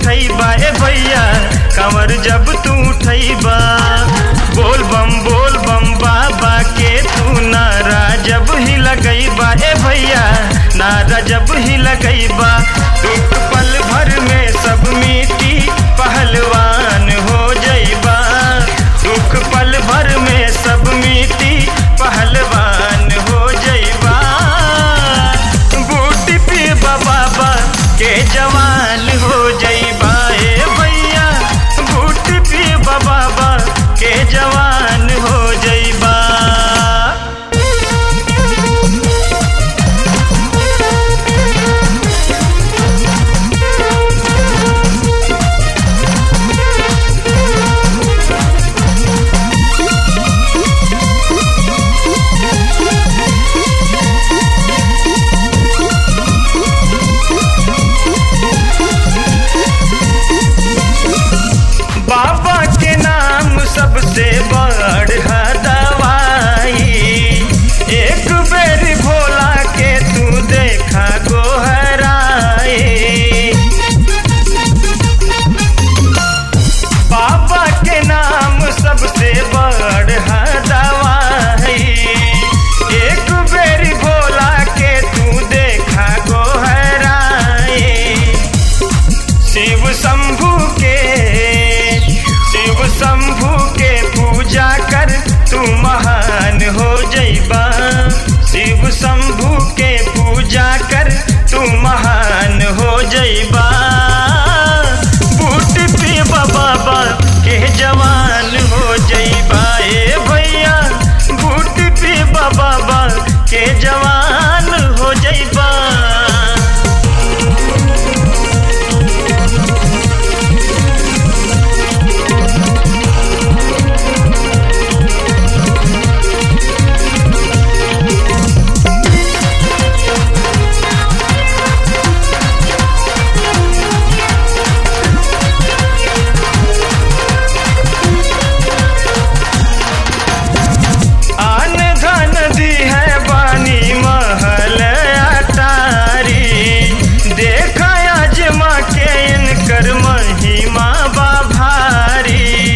उठैबा ए भैया कंवर जब तू उठैबा बोल बम बोल बम बाबा के तू नारा जब ही लगैबा ए भैया नारा जब ही लगैबा दुख पल भर में सब मिट्टी पहलवान हो जैबा दुख पल भर में सब मिट्टी पहलवान हो जैबा बूटी पे बाबा के जवान हो जैबा ए भैया बूटी पे बाबा के जवान हो जैबा बाबा के नाम सबसे बड़ है दवाई एक बेर भोला के तू देखा गोहराए बाबा के नाम सबसे बड़ है दवाई एक बेर भोला के तू देखा गोहराए शिव शंभु के शिव शंभु के पूजा कर तू महान हो जैबा शिव शंभु के पूजा कर तू महान हो जैबा बूट पे बाबा के जवान हो जैबा ए भैया बूट पे बाबा के जवान हो जैबा आन धन दी है बानी महल अटारी देखा अजमा के इनकर महिमा बा भारी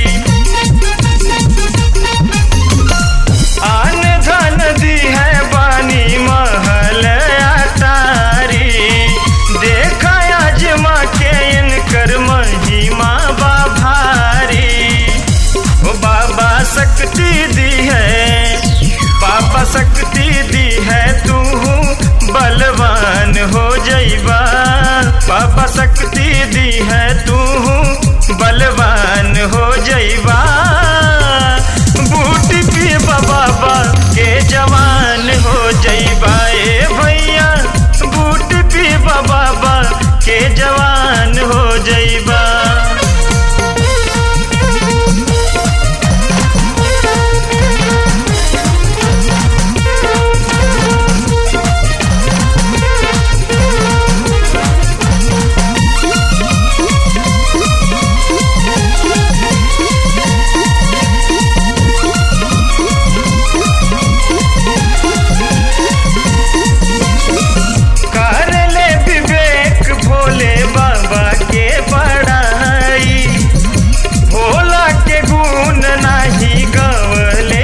आन धन दी है बानी महल अटारी देखा अजमा के इनकर महिमा बा भारी ओ बाबा शक्ति दी है बाबा शक्ति दी है तू बलवान हो जैबा बाबा शक्ति दी है तू बलवान हो जैबा बूटी पे बाबा के जवान हो जैबा ए भैया बूटी पे बाबा के जवान हो जैबा कर ले विवेक भोले बाबा के बड़ाई भोला के गुण नाही गवले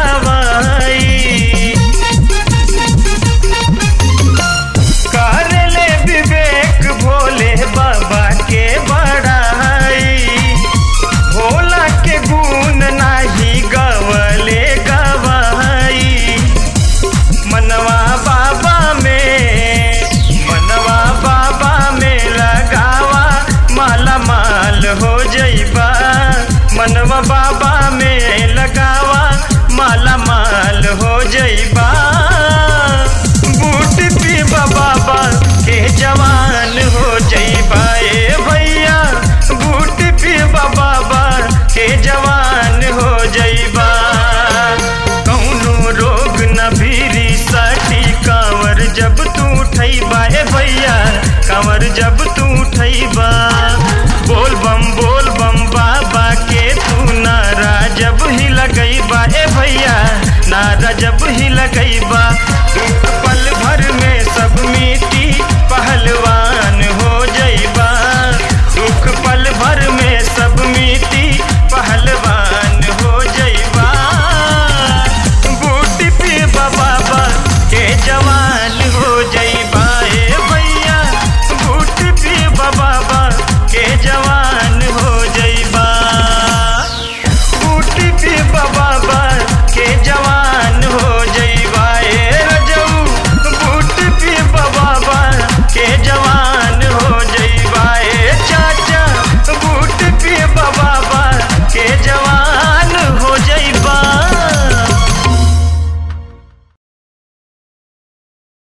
गवाई कर ले विवेक भोले बाबा के बड़ाई भोला के गुण नाही गवले गवाई मनवा बाबा में मनवा बाबा में लगावा माला माल हो जैबा मनवा बाबा में लगावा माला माल हो जैबा